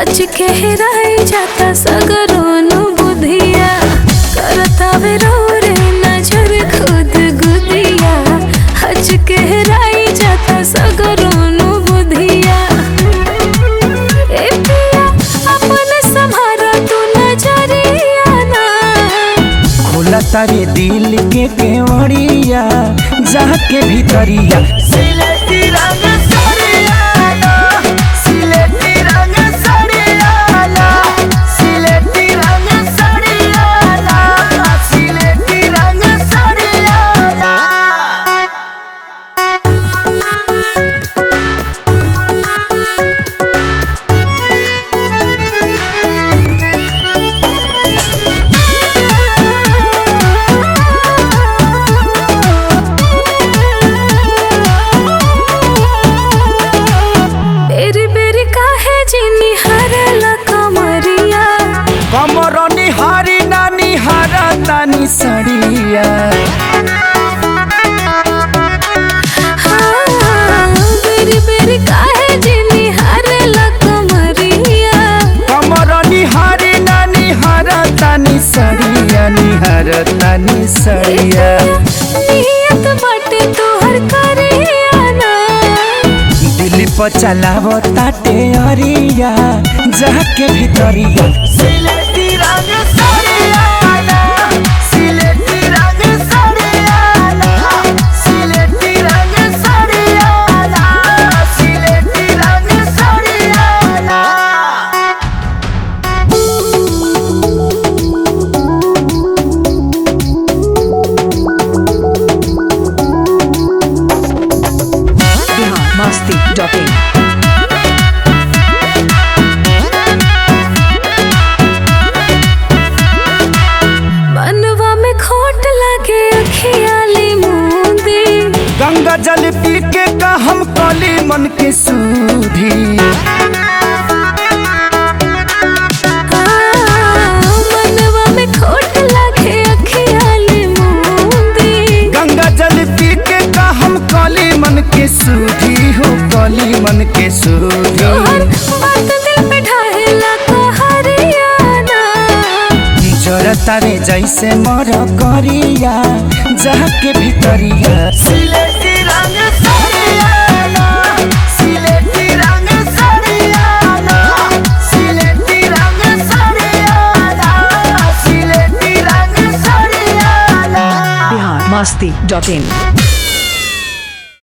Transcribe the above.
हज के हेराई जाता सगरोनु बुधिया करता वे रो रे नजर खुद गुदिया हज के हेराई जाता सगरोनु बुधिया ए पिया अपने संभारा तू नजरिया ना खोला तारे दिल के केवड़िया जाके भीतरिया सिलेटी रंग सरियाला सिलेटी रंग सरियाला सिलेटी रंग सरियाला सिलेटी रंग सरियाला बेरी बेरी काहे जिनी हरला कमरिया कमर निहारी ना निहारा तानी सड़िया हाँ, बेरी बेरी काहे जिनी हरला कमरिया कमर निहारी ना निहारा तानी सड़िया निहार तानी सड़िया नियत बाटे तोहर करिया ना दिल पर चलाव ताटे अरिया जाके भीतरिया सिलेटी रंग सरियाला सिलेटी रंग सरियाला सिलेटी रंग सरियाला सिलेटी रंग सरियाला biharmasti.in मनवा में खोट लगे अखियाली मुंदी गंगा जल पी के का हम कली मन के सूधी हाँ, मनवा में खोट लगे अखियाली मुंदी गंगा जल पी के का हम कली मन के सूधी हो कली मन के सूधी तोहर बात दिल पे ढाहेला कहरियाना जरता रे जैसे मर करिया जाके भीतरिया सिलेटी रंग सरियाला सिलेटी रंग सरियाला सिलेटी रंग सरियाला सिलेटी रंग सरियाला biharmasti.in